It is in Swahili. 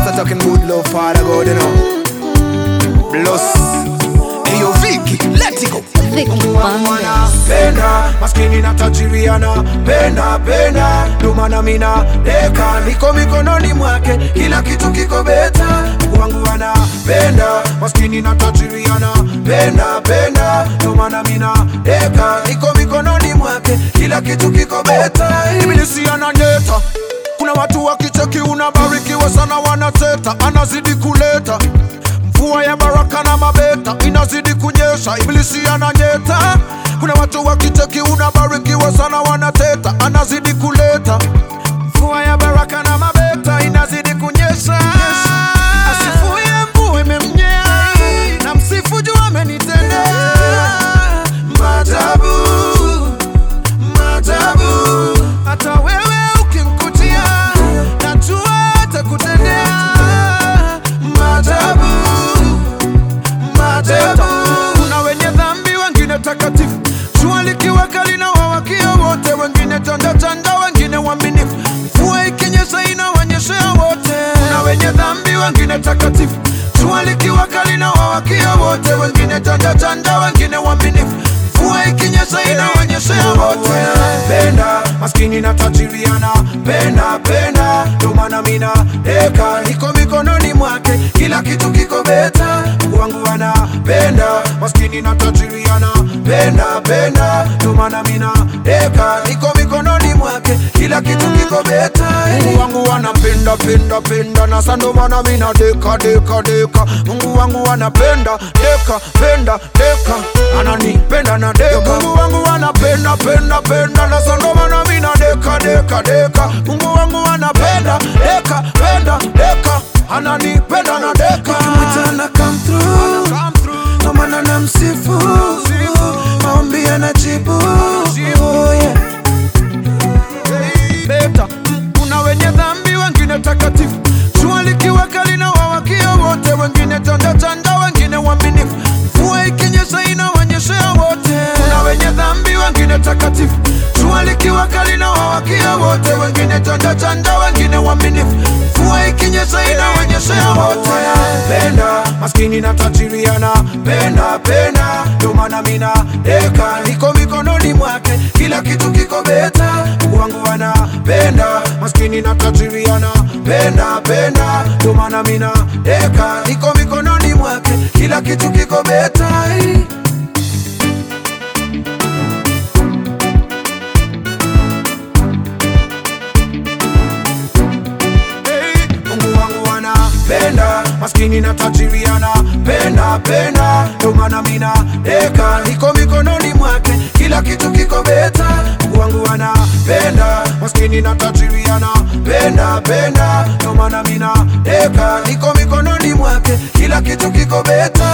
Rasta talking good love, Father God, you know. Bless. Hey, yo, Vicky, let it go. Vicky Mungu wangu Bandes. anapenda maskini na tajiri anapenda penda, ndo maana mina deka niko mikononi mwake, kila kitu kiko beta. Mungu wangu anapenda maskini na tajiri anapenda penda, ndo maana mina deka niko mikononi mwake, kila kitu kiko beta. Ibilisi ananyeta kuna watu wakicheki unabarikiwa sana, wanateta, anazidi kuleta mvua ya baraka na mabeta inazidi kunyesha, ibilisi ananyeta. Kuna watu wakicheki unabarikiwa sana, wanateta, anazidi kuleta mvua ya baraka na mabeta inazidi kunyesha. Asifuye mvua imemnyea, na msifu juu amenitendea maajabu maajabu. Hata wewe ukimkutia, najua atakutendea maajabu maajabu. Kuna wenye dhambi, wengine takatifu, jua likiwa kali na wawakia wote, wengine chanda chanda, wengine waaminifu, mvua ikinyesha inawanyeshea wote. Kuna wenye dhambi, wengine takatifu, jua likiwa kali na wawakia wote, wengine chanda chanda, wengine waaminifu, mvua ikinyesha inawanyeshea wote. Penda maskini na tajiri anapenda penda, ndo maana mina deka niko mikononi mwake, kila kitu kiko beta. Mungu wangu anapenda maskini na tajiri anapenda penda, ndo maana mina deka niko mikononi mwake, kila kitu kiko beta. Mungu wangu anapenda penda penda, na sa ndo maana mina deka deka deka. Mungu wangu anapenda deka penda deka, ananipenda na deka. Mungu wangu anapenda penda penda, na sa ndo maana mina deka deka deka. Mungu wangu anapenda deka penda deka, ananipenda na deka. Ukimwita na come through, ndo maana namsifu, maombi anajibu. Oh, yeah. Beta, mm, kuna wenye dhambi, wengine takatifu, jua likiwa kali na wawakia wote, wengine chanda chanda, wengine waaminifu, mvua ikinyesha inawanyeshea wote. Kuna wenye dhambi, wengine takatifu, jua likiwa kali na wawakia wote, wengine chanda chanda, wengine waaminifu, mvua ikinyesha inawanyeshea wote. Penda maskini na tajiri anapenda penda, ndo maana mina deka niko mikononi mwake, kila kitu kiko beta. Mungu wangu anapenda maskini na tajiri anapenda penda, ndo maana mina deka niko mikononi mwake, kila kitu kiko beta. Hey, Mungu wangu anapenda maskini na tajiri anapenda penda, ndo maana mina deka niko mikononi mwake, kila kitu kiko beta. Mungu wangu anapenda maskini na tajiri anapenda penda, ndo maana mina deka niko mikononi mwake, kila kitu kiko beta.